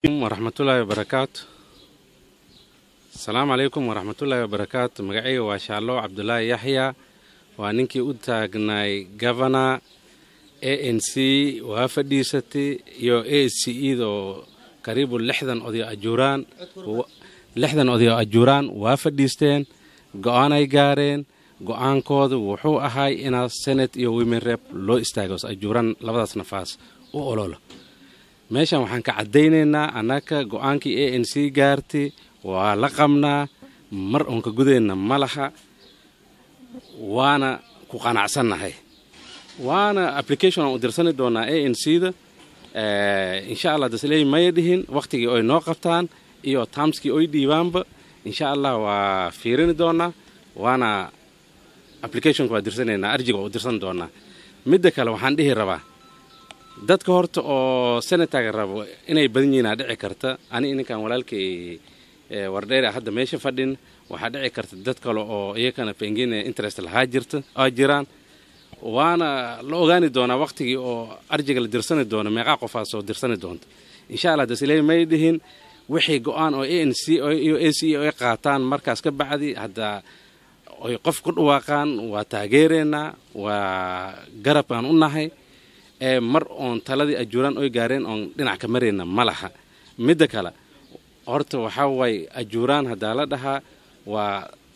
waraxmatullaahi wabarakaatu asalaamu calaykum waraxmatullaahi wabarakaatu magacayga waa shaallow cabdulaahi yaxya waa ninkii u taagnaay gavana a n c waa fadhiisatay iyo a c eda oo kariibu lixdan odayo ajuuraan lixdan odayo ajuuraan waa fadhiisteen go-aanay gaareen go-aankooda wuxuu ahay inaa senate iyo women rep loo istaago ajuuraan labadaas nafaas u ololo meeshan waxaan ka caddaynaynaa annaka go-aankii a n c gaartay waa la qabnaa mar oon ka gudayna ma laha waana ku qanacsannahay waana application aan u dirsani doonaa a n c da insha allah dasley maya dhihin wakhtigii oy noo qabtaan iyo taamskii oy dhiibaanba insha allah waa fiirini doonaa waana applicationka waa dirsanaynaa arjiga waa u dirsan doonaa midda kale waxaan dhihi rabaa dadka horta oo senataga rabo inay badan yihiinaa dhici karta ani ninkan walaalkay wardheer hadda meesha fadhin waxaa dhici karta dad kale oo iyakana pengine interest lahaa jirta oo jiraan waana la ogaani doonaa wakhtigii oo arjiga la dirsani doono meeqaa qofaas oo dirsani doonta insha allah dasley may dhihin wixii go-aan oo a n c iyo a c ay qaataan markaas ka bacdi hadda oy qof ku dhawaaqaan waa taageereynaa waa garabkaan u nahay ee mar oon taladii ajuuraan oy gaareen oon dhinac ka marayna ma laha midda kale horta waxaa waaye ajuuraan haddaa la dhahaa waa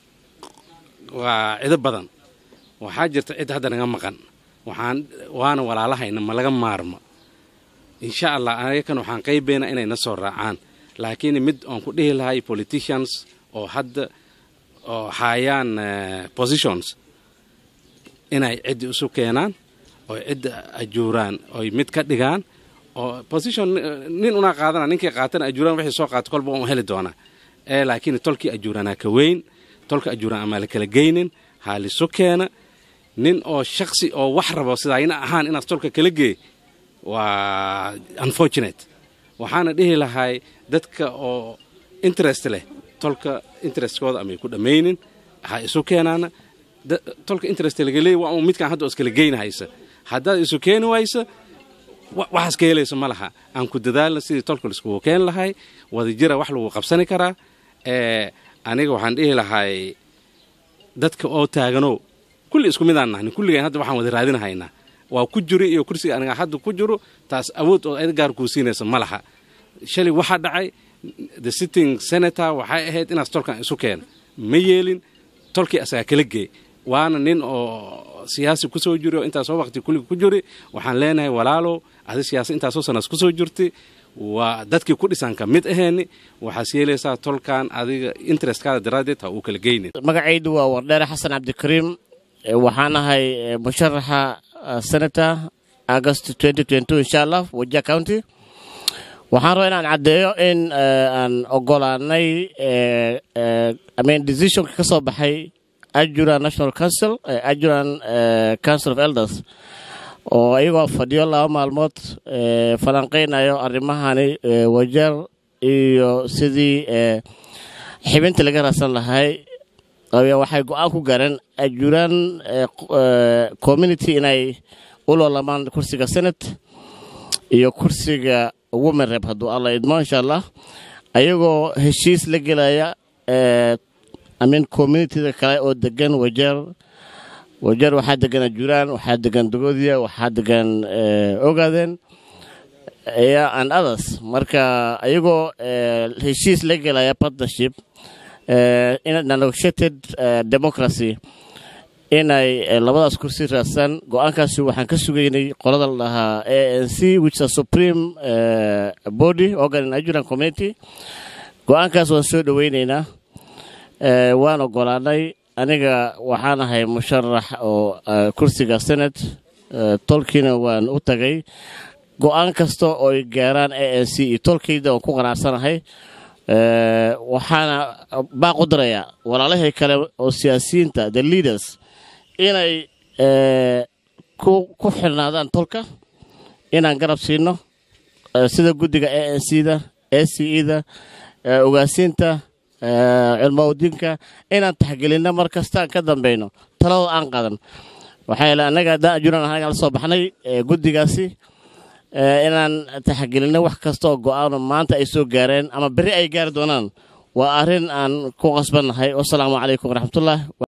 waa cido badan waxaa jirta cid hadda naga maqan waxaan waana walaalahayna ma laga maarmo insha allah ayakan waxaan qaybaynaa inay na soo raacaan laakiin mid oon ku dhihi lahay politicians oo hadda oo haayaan positions inay ciddi isu keenaan oo cidda ajuuraan oy mid ka dhigaan oo position nin unaa qaadana ninkii qaatana ajuuraan wixii soo qaata kolba un heli doonaa ee laakiin tolkii ajuuraanaa ka weyn tolka ajuuraan amaa la kala geynin haalisu keena nin oo shaksi oo wax rabo sidaayna ahaan inaas tolka kala geey waa unfortunate waxaana dhihi lahay dadka oo interest leh tolka interestkooda amay ku dhammaynin ha isu keenaana tolka interest lagaleey waa un midkaan hadda oo iskala geynahaysa haddaad isu keeni waysa waxaas ka helaysa ma laha aan ku dadaalna sidii tolka laiskugu keeni lahay wadajira wax lagu qabsani karaa ee aniga waxaan dhihi lahay dadka oo taagano kulli isku midaan nahni kulligaan hadda waxaan wada raadinahaynaa waa ku jiri iyo kursiga aniga hadda ku jiro taas awood oo cid gaar kuu siinaysa ma laha shalay waxaa dhacay the sitting senator waxay ahayd inaas tolkan isu keena ma yeelin tolkii asagaa kala geey waana nin oo siyaasi kusoo jiri oo intaasoo waqti kulliga ku jiri waxaan leenahay walaalow adi siyaasa intaasoo sanaas kusoo jirtay waa dadkii ku dhisan ka mid aheeni waxaas yeelaysaa tolkan adiga interestkaada daraaddeed ha uu kala geynin magacaydu waa wardheere xasan cabdikariim waxaan ahay musharaxa senator august insha allah wajia county waxaan rabaa inaan caddeeyo in aan ogolaanay amen decisionka ka soo baxay ajuran national council ajuran council of elders oo iyagoo fadhiyo laba maalmood falanqaynayo arrimahani wajeer iyo sidii xibinta laga raadsan lahay waxay go-aan ku gaareen ajuran community inay u loolamaan kursiga senate iyo kursiga women rep hadduu alla idmo insha allah ayagoo heshiis la gelaya amin communitida kale oo degan wajeer wajeer waxaa degan ajuuraan waxaa degan dogoodiya waxaa degan ogaadeen and others marka ayagoo heshiis la gelaya partnership negotiated democracy inay labadaas kursi raadsan go-aankaasi waxaan ka sugaynay qolada la dhahaa a n c which is supreme body organ in ajuran community go-aankaas waan soo dhoweyneynaa waan ogolaanay aniga waxaan ahay musharax oo kursiga senate tolkiina waan u tagay go-aan kasta ooy gaaraan a n c iyo tolkayda waan ku qanacsanahay waxaana baaq u dirayaa walaalahii kale oo siyaasiyiinta the leaders inay ku xirnaadaan tolka inaan garab siino sida guddiga a n c da a c e da ogaasiinta cilmowdiinka inaan taxgelinno mar kastaan ka dambayno talada aan qadan waxaa yeele annaga haddaan ajuran anagaan la soo baxnay guddigaasi inaan taxagelinno wax kasta oo go'aano maanta ay soo gaareen ama berri ay gaari doonaan waa arrin aan ku qasbannahay wasalaamu calaykum waraxmatullah